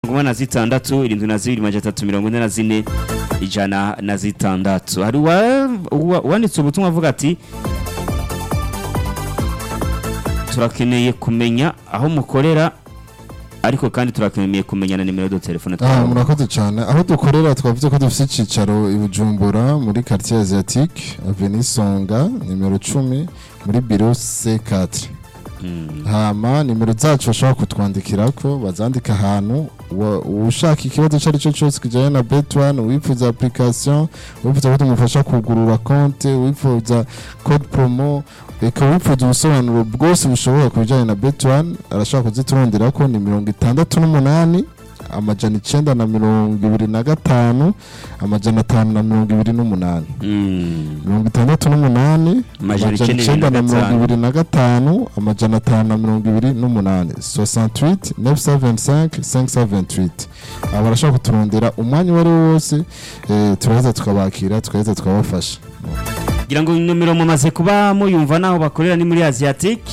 mirongo na zitandatu irindwi na zibiri majana atatu mirongo ine na zine ijana na zitandatu hari uwa- uwa- uwanditse ubutumwa avuga ati turakeneye kumenya aho mukorera ariko kandi turakeneye kumenya na nimero do telefone Ah, twawe murakoze cyane aho dukorera twavuze ko dufite icyicaro i Bujumbura muri quartier asiatique avenue Songa nimero 10 muri bureau C4 Mm. hama nimero zacu bashobora kutwandikirako bazandika ahantu wa- ushaka ikibazo icyo ari cyo cyose kijyanye na bet1 wifuza application wifuza ko tumufasha kugurura konte wifuza code promo reka wifuza ubusobanuro bwose bushoboka ku bijyanye na bet1 arashobora kuziturondera ni mirongo itandatu n'umunani amajana icyenda na mirongo ibiri na gatanu amajana atanu na mirongo ibiri n'umunani Mm. mirongo itandatu n'umunani Amajana amajana icyenda icyenda na na mirongo gatanu. ibiri na gatanu amajana atanu na mirongo ibiri n'umunani 68 925 528 aba barashobora kuturondera umwanya uwo ari wo wose eh, turaheza tukabakira tukaheza tukabafasha ngira ngo nomero mumaze kuba muyumva naho bakorera ni muri asiatique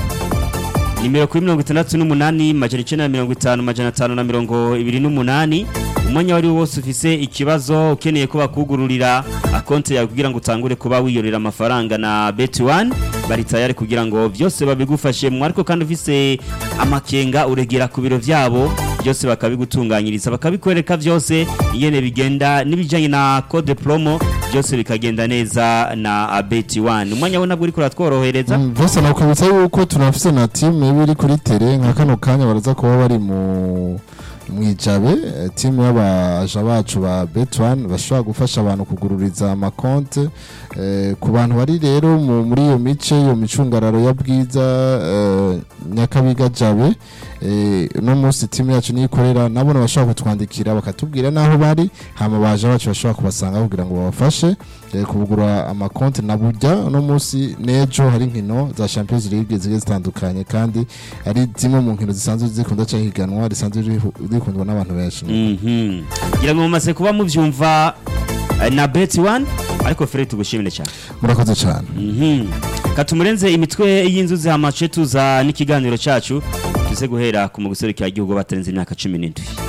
nimero kuri mirongo itandatu n'umunani majana icyenda na mirongo itanu majana atanu na mirongo ibiri n'umunani umwanya wari wose ufise ikibazo ukeneye ko bakugururira akonti yawe kugira ngo utangure kuba wiyorera amafaranga na beti wani bari tayari kugira ngo byose babigufashemo ariko kandi ufise amakenga uregera ku biro byabo byose bakabigutunganyiriza bakabikwereka byose ingene bigenda n'ibijyanye na code promo byose bikagenda neza na beti wani umwanya we nabwo uri kuratworohereza Mm, byose nakwibutsa yuko tunafise na timu iba iri kuri tere nka kano kanya baraza kuba bari mu mwijabe eh, timu y'abaja bacu ba bet1 bashobora gufasha abantu kugururiza amakonte eh, ku bantu bari rero mu- muri iyo mice iyo micungararo ya bwiza eh, nyakabiga jabe eh, uno munsi timu yacu niyo ikorera nabona bashobora kutwandikira bakatubwira n'aho bari hama baja bacu bashobora kubasanga kugira ngo babafashe eh, kubugura amakonti na burya uno munsi n'ejo hari inkino za champions league zigiye zitandukanye kandi ari zimwe mu nkino zisanzwe zikunda cyangwa higanwa risanzwe rihu- rikundwa n'abantu benshi Mhm. ngira ngo mumaze kuba mubyumva eh, na beti wani ariko fere tugushimire cyane murakoze cyane Mhm. katumurenze imitwe y'inzuzi hamace tuza n'ikiganiro cyacu tuze guhera ku mu guserukira igihugu batarenze imyaka cumi n'indwi